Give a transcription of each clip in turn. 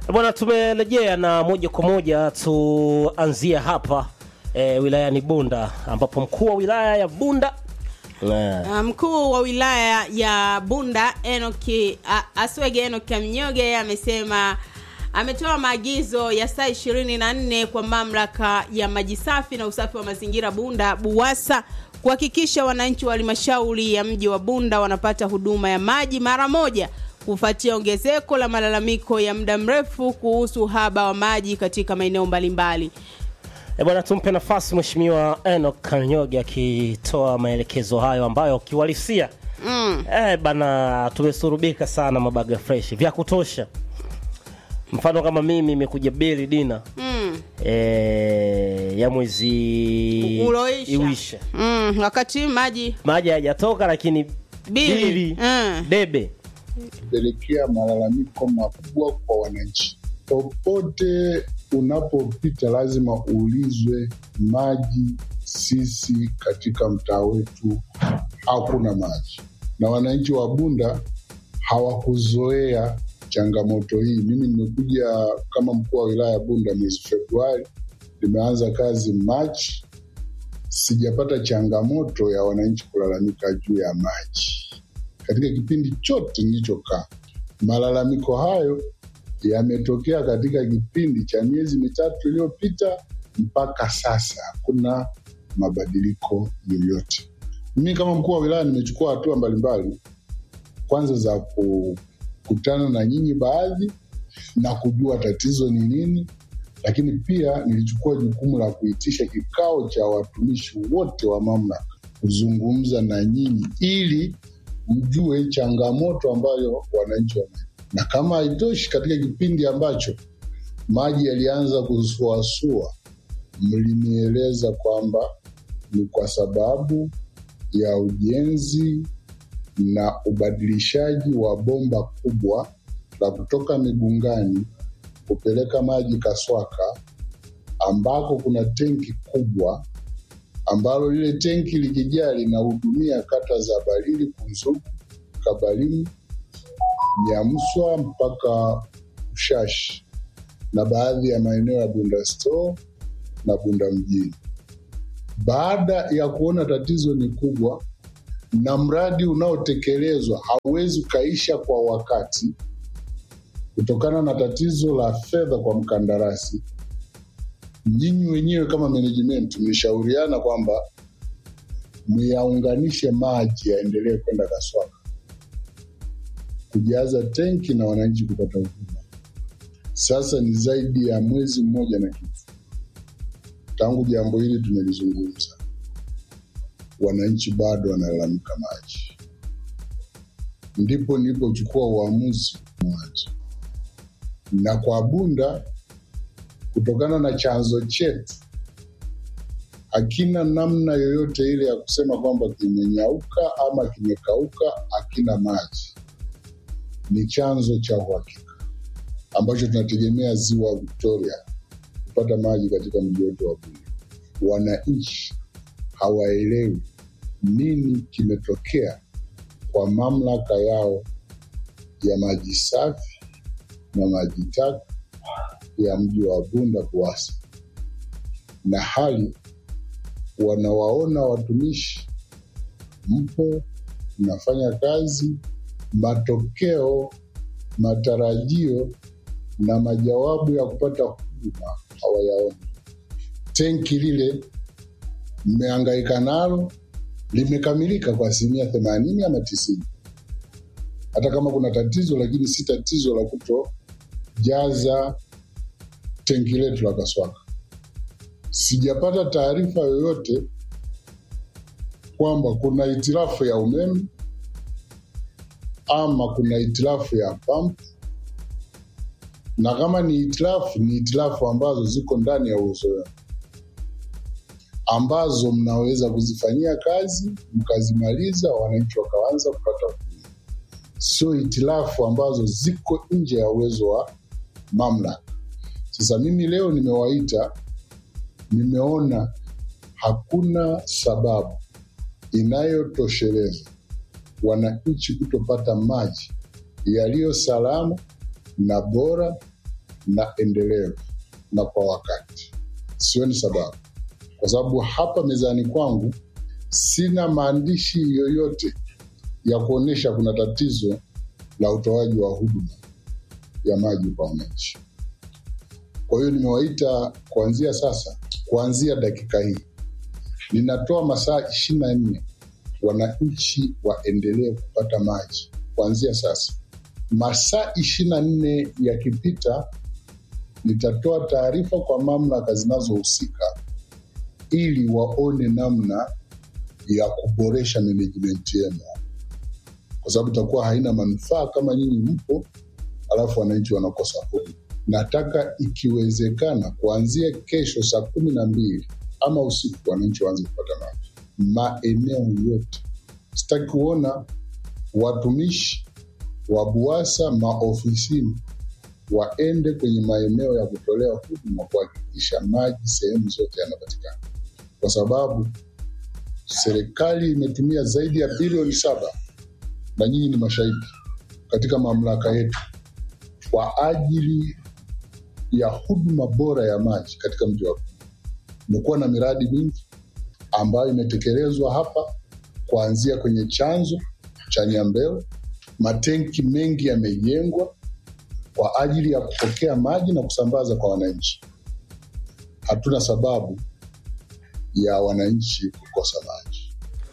Bwana, tumerejea na moja kwa moja tuanzie hapa e, wilayani Bunda ambapo mkuu wa wilaya ya Bunda e, Uh, mkuu wa wilaya ya Bunda Enoki uh, Aswege Enoki Mnyoge amesema ametoa maagizo ya saa ishirini na nne kwa mamlaka ya maji safi na usafi wa mazingira Bunda BUWASA kuhakikisha wananchi wa halmashauri ya mji wa Bunda wanapata huduma ya maji mara moja kufuatia ongezeko la malalamiko ya muda mrefu kuhusu uhaba wa maji katika maeneo mbalimbali. e, bwana, tumpe nafasi Mheshimiwa Enoch Kanyoge akitoa maelekezo hayo ambayo kiuhalisia Mm. e, bana, tumesurubika sana mabaga fresh vya kutosha. Mfano kama mimi imekuja bili dina Mm. e, ya mwezi Uloisha. iwisha Mm. Wakati maji maji hayajatoka lakini Bili. bili Mm. debe kupelekea malalamiko makubwa kwa wananchi. Popote unapopita lazima uulizwe maji. Sisi katika mtaa wetu hakuna maji, na wananchi wa Bunda hawakuzoea changamoto hii. Mimi nimekuja kama mkuu wa wilaya ya Bunda mwezi Februari, nimeanza kazi Machi, sijapata changamoto ya wananchi kulalamika juu ya maji katika kipindi chote nilichokaa. Malalamiko hayo yametokea katika kipindi cha miezi mitatu iliyopita mpaka sasa, hakuna mabadiliko yoyote. Mimi kama mkuu wa wilaya nimechukua hatua mbalimbali, kwanza za kukutana na nyinyi baadhi na kujua tatizo ni nini, lakini pia nilichukua jukumu la kuitisha kikao cha watumishi wote wa mamlaka kuzungumza na nyinyi ili mjue changamoto ambayo wananchi wana. Na kama haitoshi, katika kipindi ambacho maji yalianza kusuasua, mlinieleza kwamba ni kwa sababu ya ujenzi na ubadilishaji wa bomba kubwa la kutoka Migungani kupeleka maji Kaswaka, ambako kuna tenki kubwa ambalo lile tenki likijaa linahudumia kata za Balili, Kunzugu, Kabalimu, Nyamswa mpaka Ushashi na baadhi ya maeneo ya Bunda Store na Bunda mjini. Baada ya kuona tatizo ni kubwa na mradi unaotekelezwa hauwezi ukaisha kwa wakati kutokana na tatizo la fedha kwa mkandarasi, nyinyi wenyewe kama management mlishauriana kwamba myaunganishe maji yaendelee kwenda Kaswaka kujaza tenki na wananchi kupata huduma. Sasa ni zaidi ya mwezi mmoja na kitu tangu jambo hili tumelizungumza, wananchi bado wanalalamika maji. Ndipo nilipochukua uamuzi maji, na kwa Bunda kutokana na chanzo chetu hakina namna yoyote ile ya kusema kwamba kimenyauka ama kimekauka, hakina maji. Ni chanzo cha uhakika ambacho tunategemea ziwa Victoria kupata maji katika mji wetu wa Bunda. Wananchi hawaelewi nini kimetokea kwa mamlaka yao ya maji safi na maji taka ya mji wa Bunda BUWASA, na hali wanawaona watumishi mpo mnafanya kazi, matokeo, matarajio na majawabu ya kupata huduma hawayaoni. Tenki lile mmehangaika nalo limekamilika kwa asilimia themanini ama tisini, hata kama kuna tatizo, lakini si tatizo la kutojaza tenki letu la Kaswaka. Sijapata taarifa yoyote kwamba kuna hitilafu ya umeme ama kuna hitilafu ya pampu, na kama ni hitilafu, ni hitilafu ambazo ziko ndani ya uwezo wenu, ambazo mnaweza kuzifanyia kazi mkazimaliza, wananchi wakaanza kupata huduma, sio hitilafu ambazo ziko nje ya uwezo wa mamlaka. Sasa mimi leo nimewaita, nimeona hakuna sababu inayotosheleza wananchi kutopata maji yaliyo salama na bora na endelevu na kwa wakati. Sioni sababu, kwa sababu hapa mezani kwangu sina maandishi yoyote ya kuonyesha kuna tatizo la utoaji wa huduma ya maji kwa wananchi. Kwa hiyo nimewaita kuanzia sasa, kuanzia dakika hii, ninatoa masaa ishirini na nne wananchi waendelee kupata maji kuanzia sasa. Masaa ishirini na nne yakipita, nitatoa taarifa kwa mamlaka zinazohusika ili waone namna ya kuboresha management yenu, kwa sababu itakuwa haina manufaa kama nyinyi mpo alafu wananchi wanakosa huduma. Nataka ikiwezekana, kuanzia kesho saa kumi na mbili ama usiku, wananchi waanze kupata maji maeneo yote. Sitaki kuona watumishi wa BUWASA maofisini waende kwenye maeneo ya kutolea huduma kuhakikisha maji sehemu zote yanapatikana, kwa sababu serikali imetumia zaidi ya bilioni saba na nyinyi ni mashahidi katika mamlaka yetu kwa ajili ya huduma bora ya maji katika mji wa Ruvuma. Imekuwa na miradi mingi ambayo imetekelezwa hapa kuanzia kwenye chanzo cha Nyambeo. Matenki mengi yamejengwa kwa ajili ya kupokea maji na kusambaza kwa wananchi. Hatuna sababu ya wananchi kukosa maji.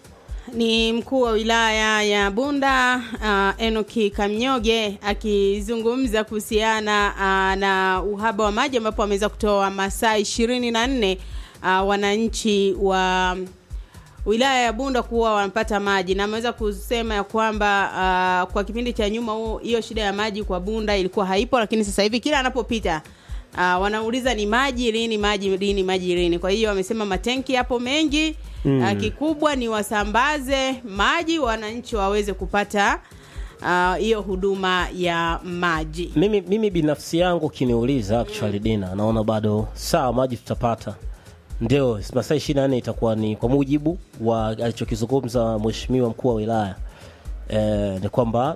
ni mkuu wa wilaya ya Bunda uh, Enoki Kamnyoge akizungumza kuhusiana uh, na uhaba wa maji ambapo ameweza kutoa masaa ishirini na nne uh, wananchi wa wilaya ya Bunda kuwa wanapata maji na ameweza kusema ya kwamba uh, kwa kipindi cha nyuma huo hiyo shida ya maji kwa Bunda ilikuwa haipo, lakini sasa hivi kila anapopita uh, wanauliza ni maji lini, maji lini, maji lini. Kwa hiyo wamesema matenki yapo mengi mm. uh, kikubwa ni wasambaze maji wananchi waweze kupata ah, hiyo uh, huduma ya maji. mimi, mimi binafsi yangu ukiniuliza actually dina naona bado sawa maji tutapata ndio masaa ishirini na nne itakuwa ni kwa mujibu wa alichokizungumza mheshimiwa mkuu wa wilaya eh, ni kwamba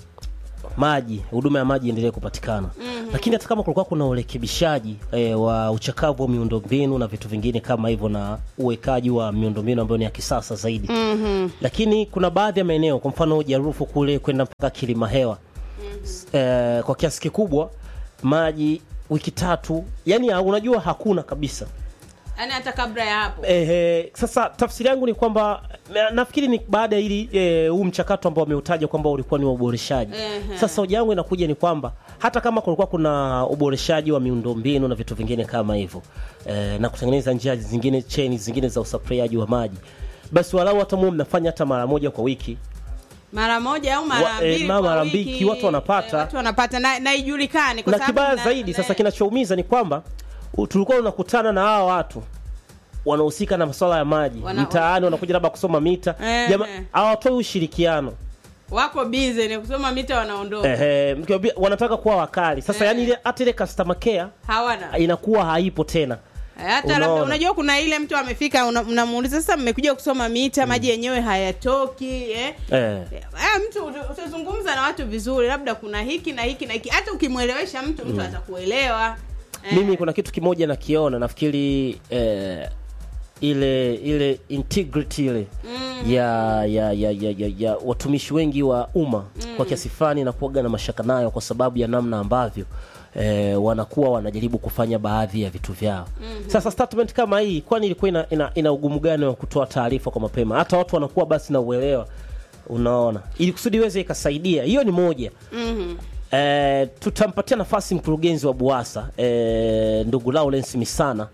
maji huduma ya maji iendelee kupatikana mm-hmm. lakini hata kama kulikuwa kuna urekebishaji eh, wa uchakavu wa miundombinu na vitu vingine kama hivyo na uwekaji wa miundombinu ambayo ni ya kisasa zaidi mm-hmm. lakini kuna baadhi ya maeneo kwa mfano jarufu kule kwenda mpaka kilima hewa mm-hmm. eh, kwa kiasi kikubwa maji wiki tatu yani ha- unajua hakuna kabisa Yaani hata kabla ya hapo Ehe, sasa tafsiri yangu ni kwamba na- nafikiri ni baada ya ili eh, huu mchakato ambao wameutaja kwamba ulikuwa ni wa uboreshaji. Ehe. Sasa hoja yangu inakuja ni kwamba hata kama kulikuwa kuna uboreshaji wa miundombinu na vitu vingine kama hivyo eh, na kutengeneza njia zingine cheni zingine za usafirishaji wa maji, basi walau hata muwe mnafanya hata mara moja kwa wiki mara moja au mara Wa- eh, mbili ma- kwa mara wiki, mbili, watu wanapata. eh, watu wanapata na, na ijulikane kwa na sababu kibaya na- zaidi na- sasa kinachoumiza ni kwamba u- tulikuwa tunakutana na hawa watu wanahusika na masuala ya maji Wana- mtaani wanakuja labda kusoma mita Eh, Jama- eh. hawatoi ushirikiano wako busy ni kusoma mita wanaondoka Ehe, mkiwaambia- wanataka kuwa wakali sasa Eh. yani ile hata ile customer care hawana inakuwa haipo tena Eh, hata labda Unaona. unajua kuna ile mtu amefika una- unamuuliza sasa mmekuja kusoma mita maji yenyewe hayatoki eh? eh. Eh, mtu uta- utazungumza na watu vizuri labda kuna hiki na hiki na hiki hata ukimwelewesha mtu mtu atakuelewa eh. mimi kuna kitu kimoja nakiona nafikiri eh, ile ile integrity ile Mm. ya, ya, ya, ya, ya, ya watumishi wengi wa umma kwa kiasi fulani nakuaga na mashaka nayo kwa sababu ya namna ambavyo eh, wanakuwa wanajaribu kufanya baadhi ya vitu vyao mm-hmm. sasa statement kama hii kwani ilikuwa ina, ina, ina ugumu gani wa kutoa taarifa kwa mapema hata watu wanakuwa basi na uelewa unaona ili kusudi iweze ikasaidia hiyo ni moja Mhm. Eh, tutampatia nafasi mkurugenzi wa buasa eh, ndugu Lawrence Misana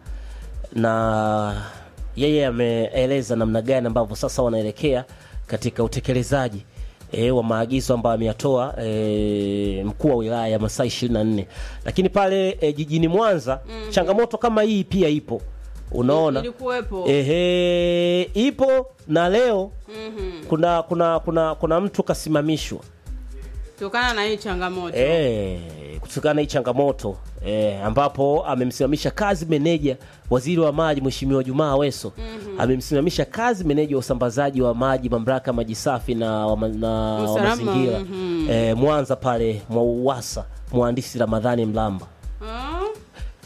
na yeye ameeleza namna gani ambavyo sasa wanaelekea katika utekelezaji e, wa maagizo ambayo ameyatoa e, mkuu wa wilaya ya masaa 24 lakini pale e, jijini Mwanza mm-hmm. changamoto kama hii pia ipo unaona ilikuwepo ehe ipo na leo Mhm. kuna kuna kuna kuna mtu kasimamishwa kutokana na hii changamoto Eh, kutokana na hii changamoto eh, ambapo amemsimamisha kazi meneja waziri wa maji Mheshimiwa Jumaa Aweso mm-hmm. amemsimamisha kazi meneja wa usambazaji wa maji mamlaka ya maji safi na, wa ma- na wa Usalama, mazingira mhm. eh, Mwanza pale mwa Uwasa mhandisi Ramadhani Mlamba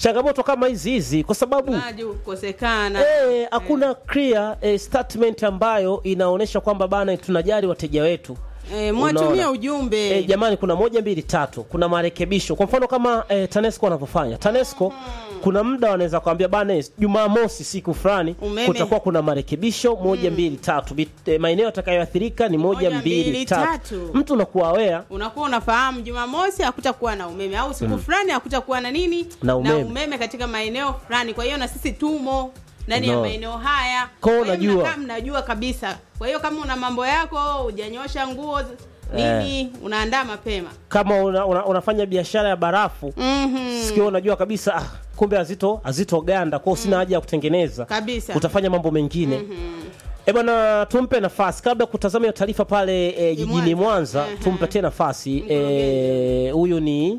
changamoto kama hizi hizi kwa sababu maji kukosekana eh, hakuna clear eh, statement ambayo inaonyesha kwamba bana tunajali wateja wetu eh, mwatumia Unaona? ujumbe E, jamani kuna moja mbili tatu kuna marekebisho kwa mfano kama e, tanesco wanavyofanya tanesco kuna muda wanaweza kuambia bana jumamosi siku fulani Umeme. kutakuwa kuna marekebisho moja mbili tatu Bit- e, maeneo yatakayoathirika ni moja, Moja, mbili, mbili, tatu. tatu. mtu unakuwa awea unakuwa unafahamu jumamosi hakutakuwa na umeme au siku fulani hakutakuwa na nini Na umeme. umeme katika maeneo fulani kwa hiyo na sisi tumo ndani ya No. maeneo haya Kwa hiyo hiyo unajua. mnakaa mnajua kabisa kwa hiyo kama una mambo yako hujanyosha nguo nini unaandaa mapema kama una, una, unafanya biashara ya barafu mm-hmm. sikio unajua kabisa ah, kumbe hazito hazitoganda kwao sina haja ya kutengeneza Kabisa. utafanya mambo mengine E bwana, tumpe nafasi kabla ya kutazama hiyo taarifa pale e, jijini Mwanza. Mwanza, Ehe. tumpatie nafasi e, huyu ni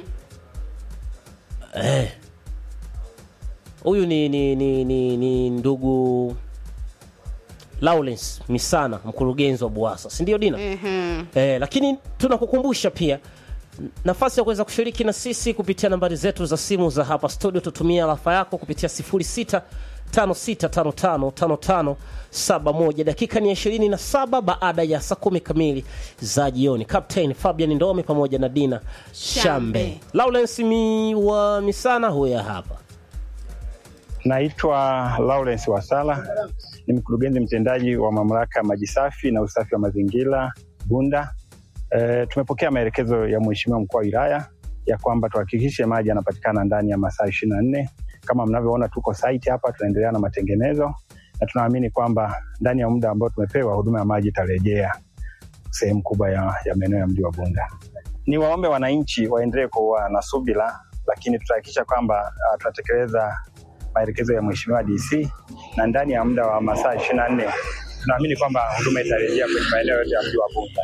Eh. huyu ni, ni, ni, ni, ni ndugu Lawrence Misana, mkurugenzi wa Buasa, si ndio Dina? Mhm. Eh, lakini tunakukumbusha pia nafasi ya kuweza kushiriki na sisi kupitia nambari zetu za simu za hapa studio. Tutumia rafa yako kupitia 0656555571. Dakika ni 27 baada ya saa kumi kamili za jioni. Captain Fabian Ndome pamoja na Dina Shambe, Shambe. Lawrence mi wa Misana huya hapa. Naitwa Lawrence Wasala, ni mkurugenzi mtendaji wa mamlaka ya maji safi na usafi wa mazingira Bunda. E, tumepokea maelekezo ya Mheshimiwa mkuu wa wilaya ya kwamba tuhakikishe maji yanapatikana ndani ya masaa ishirini na nne. Kama mnavyoona tuko site hapa, tunaendelea na matengenezo na tunaamini kwamba ndani ya muda ambao tumepewa huduma ya maji itarejea sehemu kubwa ya, ya maeneo ya mji wa Bunda. Ni waombe wananchi waendelee kuwa na subira, lakini tutahakikisha kwamba uh, tunatekeleza maelekezo ya Mheshimiwa DC na ndani ya muda wa masaa ishirini na nne tunaamini kwamba huduma itarejea kwenye maeneo yote ya mji wa Bunda.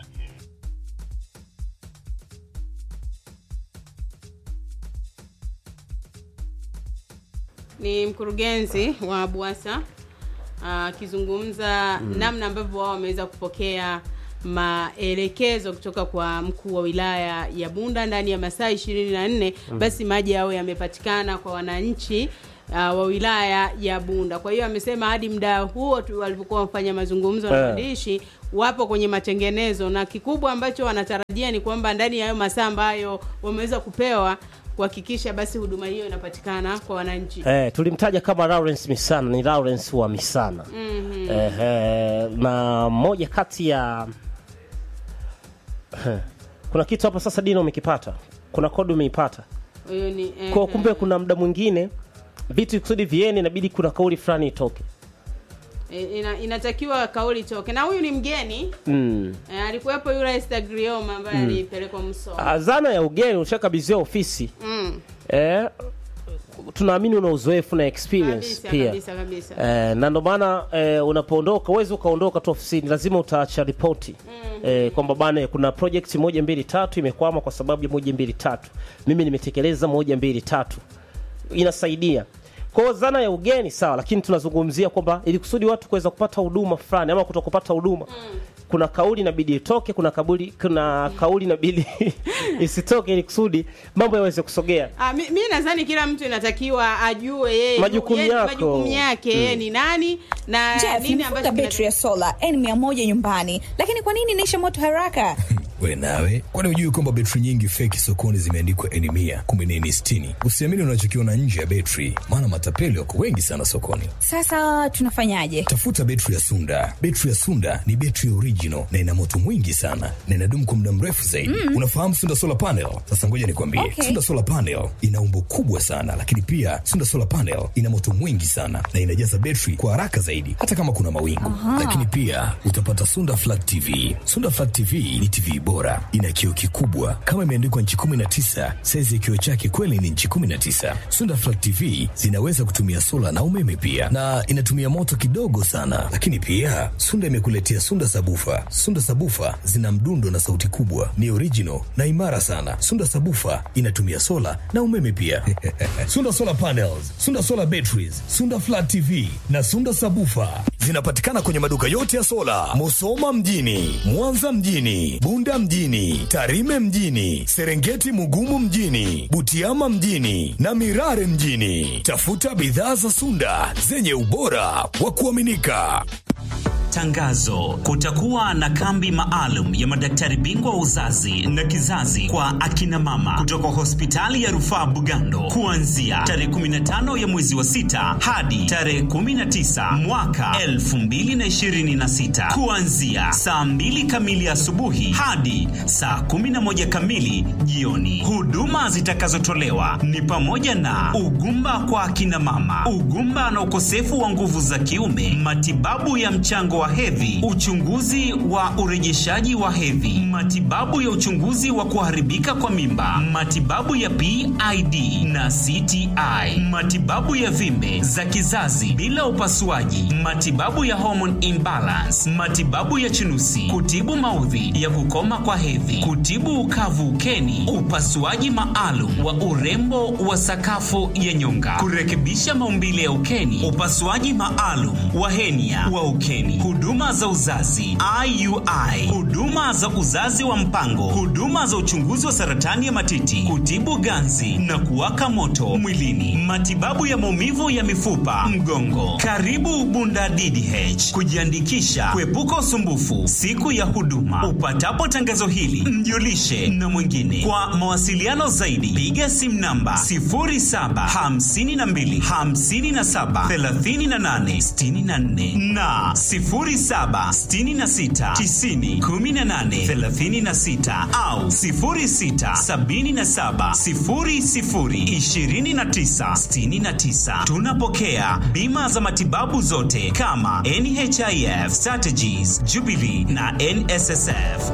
ni mkurugenzi wa Buasa akizungumza namna ambavyo wao wameweza kupokea maelekezo kutoka kwa mkuu wa wilaya ya Bunda ndani ya masaa ishirini na nne basi maji yao yamepatikana kwa wananchi uh, wa wilaya ya Bunda. Kwa hiyo amesema hadi muda huo tu walivyokuwa wafanya mazungumzo na Eh. waandishi wapo kwenye matengenezo, na kikubwa ambacho wanatarajia ni kwamba ndani ya hayo masaa ambayo wameweza kupewa kuhakikisha basi huduma hiyo inapatikana kwa wananchi. Eh, tulimtaja kama Lawrence Misana, ni Lawrence wa Misana. Mhm. Eh, eh, na moja kati ya kuna kitu hapa sasa Dina umekipata, kuna kodi umeipata Huyo ni eh, kwa kumbe, kuna muda mwingine vitu kusudi viene, inabidi kuna kauli fulani itoke. eh, ina, inatakiwa kauli toke, na huyu ni mgeni Mm. eh, alikuwepo yule Esther Grioma ambaye alipelekwa Msoma. Ah, Zana ya ugeni ushakabidhiwa ofisi Mm. eh, tunaamini una uzoefu na experience Kabisa, pia kabisa kabisa. Eh, na ndo maana eh, unapoondoka uwezi ukaondoka tu ofisini, lazima utaacha ripoti eh, kwamba bana, kuna project moja mbili tatu imekwama kwa sababu ya moja mbili tatu, mimi nimetekeleza moja mbili tatu, inasaidia kwa hiyo zana ya ugeni sawa, lakini tunazungumzia kwamba ili kusudi watu kuweza kupata huduma fulani ama kuto kupata huduma kuna kauli inabidi itoke, kuna kauli, kuna kauli inabidi isitoke, ili kusudi mambo yaweze kusogea. Ah, mi, mi nadhani kila mtu inatakiwa ajue yeye Majukumu yeye- yako. majukumu yake yeye ni nani na Jeff, nini nimefunga ambacho betri ya sola N100 nyumbani, lakini kwa nini inaisha moto haraka? we nawe kwani hujui kwamba betri nyingi feki sokoni zimeandikwa eni mia kumbe ni eni sitini usiamini unachokiona nje ya betri maana matapeli wako wengi sana sokoni Sasa tunafanyaje? tafuta betri ya sunda betri ya sunda ni betri original na ina moto mwingi sana na inadumu kwa muda mrefu zaidi unafahamu sunda solar panel sasa ngoja nikwambie Okay. sunda solar panel ina umbo kubwa sana lakini pia sunda solar panel ina moto mwingi sana na inajaza betri kwa haraka zaidi hata kama kuna mawingu lakini pia utapata sunda flat tv sunda flat tv ni tv bora ina kioo kikubwa kama imeandikwa nchi 19 saizi ya kioo chake kweli ni nchi 19 sunda flat tv zinaweza kutumia sola na umeme pia na inatumia moto kidogo sana lakini pia sunda imekuletea sunda sabufa sunda sabufa zina mdundo na sauti kubwa ni original na imara sana sunda sabufa inatumia sola na umeme pia sunda solar panels sunda solar batteries sunda flat tv na sunda sabufa zinapatikana kwenye maduka yote ya sola musoma mjini mwanza mjini bunda Bunda mjini, Tarime mjini, Serengeti Mugumu mjini, Butiama mjini na Mirare mjini. Tafuta bidhaa za Sunda zenye ubora wa kuaminika. Tangazo: kutakuwa na kambi maalum ya madaktari bingwa wa uzazi na kizazi kwa akina mama kutoka hospitali ya rufaa Bugando kuanzia tarehe 15 ya mwezi wa sita hadi tarehe 19 mwaka 2026 kuanzia saa 2 kamili asubuhi hadi saa 11 kamili jioni. Huduma zitakazotolewa ni pamoja na ugumba kwa akina mama, ugumba na ukosefu wa nguvu za kiume, matibabu ya mchango wa hedhi, uchunguzi wa urejeshaji wa hedhi, matibabu ya uchunguzi wa kuharibika kwa mimba, matibabu ya PID na CTI, matibabu ya vimbe za kizazi bila upasuaji, matibabu ya hormone imbalance, matibabu ya chunusi, kutibu maudhi ya kukoma kwa hedhi, kutibu ukavu ukeni, upasuaji maalum wa urembo wa sakafu ya nyonga, kurekebisha maumbile ya ukeni, upasuaji maalum wa henia wa ukeni, huduma za uzazi IUI, huduma za uzazi wa mpango, huduma za uchunguzi wa saratani ya matiti, kutibu ganzi na kuwaka moto mwilini, matibabu ya maumivu ya mifupa, mgongo. Karibu Bunda DDH kujiandikisha, kuepuka usumbufu siku ya huduma. Upatapo tangazo hili, mjulishe na mwingine. Kwa mawasiliano zaidi, piga simu namba 0752 57 38 64 na 0766 90 18 36 au 0677 00 29 69. Tunapokea bima za matibabu zote kama NHIF, Strategies, Jubilee na NSSF.